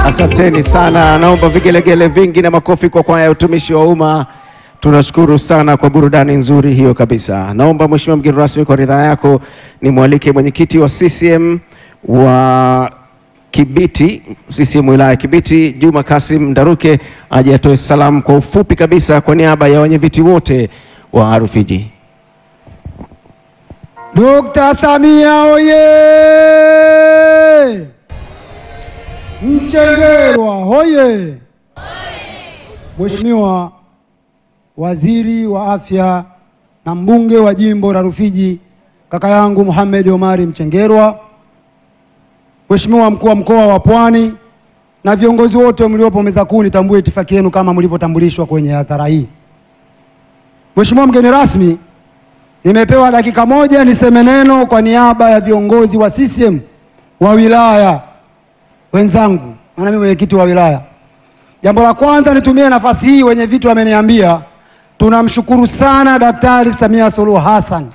Asanteni sana, naomba vigelegele vingi na makofi kwa kwaya ya utumishi wa umma. Tunashukuru sana kwa burudani nzuri hiyo kabisa. Naomba mheshimiwa mgeni rasmi, kwa ridhaa yako nimwalike mwenyekiti wa CCM wa Kibiti, CCM wilaya ya Kibiti, Juma Kasim Ndaruke aje atoe salamu kwa ufupi kabisa kwa niaba ya wenyeviti wote wa Rufiji. Dr. Samia oye! Mchengerwa hoye! Mheshimiwa Waziri wa Afya na mbunge wa jimbo la Rufiji kaka yangu Mohamed Omari Mchengerwa, Mheshimiwa mkuu wa mkoa wa Pwani na viongozi wote mliopo meza kuu, nitambue itifaki yenu kama mlivyotambulishwa kwenye hadhara hii. Mheshimiwa mgeni rasmi, nimepewa dakika moja niseme neno kwa niaba ya viongozi wa CCM wa wilaya wenzangu, maana mimi mwenyekiti wa wilaya. Jambo la kwanza, nitumie nafasi hii, wenye vitu wameniambia, tunamshukuru sana Daktari Samia Suluhu Hassan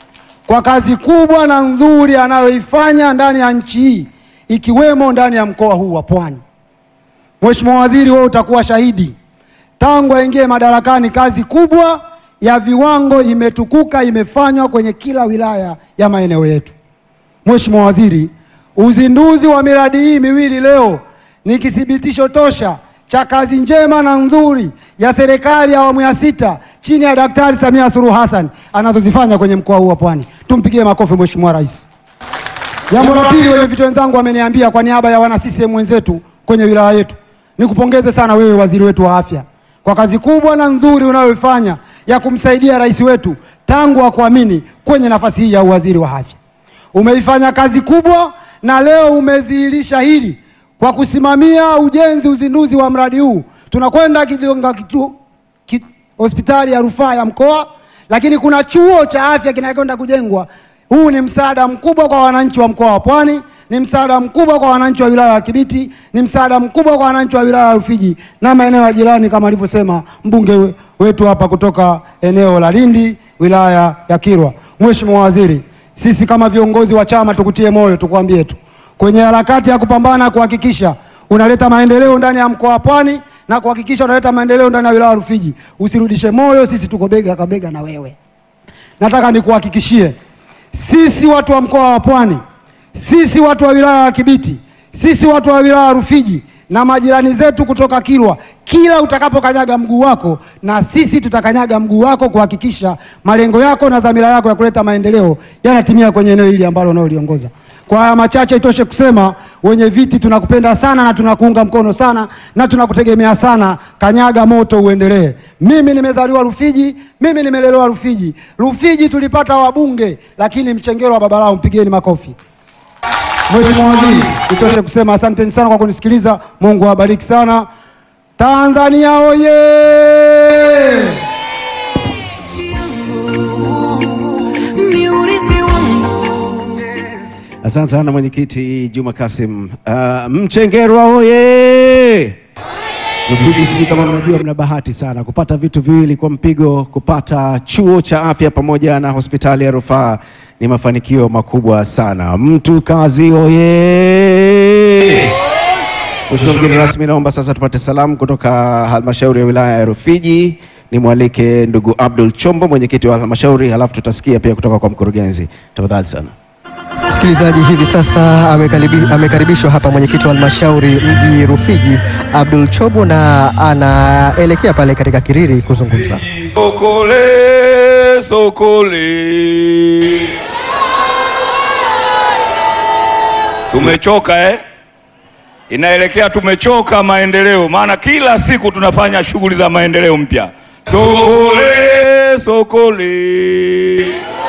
kwa kazi kubwa na nzuri anayoifanya ndani ya nchi hii ikiwemo ndani ya mkoa huu wa Pwani. Mheshimiwa Waziri, wewe utakuwa shahidi, tangu aingie madarakani kazi kubwa ya viwango imetukuka imefanywa kwenye kila wilaya ya maeneo yetu. Mheshimiwa Waziri, uzinduzi wa miradi hii miwili leo ni kithibitisho tosha cha kazi njema na nzuri ya serikali ya awamu ya sita chini ya Daktari Samia Suluhu Hassan anazozifanya kwenye mkoa huu wa Pwani. Tumpigie makofi Mheshimiwa Rais. Jambo la pili, wenye vitu wenzangu wameniambia kwa niaba ya wana CCM wenzetu kwenye wilaya yetu, nikupongeze sana wewe waziri wetu wa afya kwa kazi kubwa na nzuri unayoifanya ya kumsaidia rais wetu tangu akuamini kwenye nafasi hii ya uwaziri wa afya. Umeifanya kazi kubwa na leo umedhihirisha hili kwa kusimamia ujenzi, uzinduzi wa mradi huu. Tunakwenda Kidonga kitu ki, hospitali ya rufaa ya mkoa, lakini kuna chuo cha afya kinakwenda kujengwa. Huu ni msaada mkubwa kwa wananchi wa mkoa wa Pwani, ni msaada mkubwa kwa wananchi wa wilaya ya Kibiti, ni msaada mkubwa kwa wananchi wa wilaya ya Rufiji na maeneo ya jirani, kama alivyosema mbunge wetu hapa kutoka eneo la Lindi, wilaya ya Kilwa. Mheshimiwa Waziri, sisi kama viongozi wa chama tukutie moyo, tukwambie tu kwenye harakati ya kupambana kuhakikisha unaleta maendeleo ndani ya mkoa wa Pwani na kuhakikisha unaleta maendeleo ndani ya wilaya ya Rufiji. Usirudishe moyo, sisi tuko bega kwa bega na wewe. Nataka nikuhakikishie sisi watu wa mkoa wa Pwani, sisi watu wa wilaya ya Kibiti, sisi watu wa wilaya ya Rufiji na majirani zetu kutoka Kilwa, kila utakapokanyaga mguu wako, na sisi tutakanyaga mguu wako kuhakikisha malengo yako na dhamira yako ya kuleta maendeleo yanatimia kwenye eneo hili ambalo unaoliongoza. Kwa haya machache, itoshe kusema wenye viti tunakupenda sana na tunakuunga mkono sana na tunakutegemea sana. Kanyaga moto uendelee. Mimi nimezaliwa Rufiji, mimi nimelelewa Rufiji. Rufiji tulipata wabunge, lakini Mchengerwa baba lao, mpigeni makofi. Mheshimiwa Waziri, itoshe kusema asanteni sana kwa kunisikiliza. Mungu awabariki sana. Tanzania oye! Asante sana mwenyekiti Juma Kasim. Uh, Mchengerwa oye! Rufiji, sisi kama mnajua, mna bahati sana kupata vitu viwili kwa mpigo. Kupata chuo cha afya pamoja na hospitali ya rufaa ni mafanikio makubwa sana. Mtu kazi oye! Mheshimiwa mgeni rasmi, naomba sasa tupate salamu kutoka halmashauri ya wilaya ya Rufiji. Nimwalike ndugu Abdul Chombo, mwenyekiti wa halmashauri, halafu tutasikia pia kutoka kwa mkurugenzi. Tafadhali sana. Msikilizaji, hivi sasa amekaribi- amekaribishwa hapa mwenyekiti wa halmashauri mji Rufiji Abdul Chobo, na anaelekea pale katika Kiriri kuzungumza. Sokole, sokole. Tumechoka eh? Inaelekea tumechoka maendeleo, maana kila siku tunafanya shughuli za maendeleo mpya. Sokole, sokole.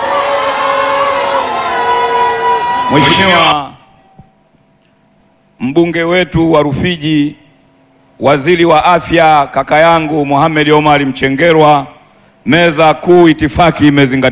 Mheshimiwa mbunge wetu wa Rufiji, waziri wa afya kaka yangu Mohamed Omar Mchengerwa, meza kuu itifaki imezingatiwa.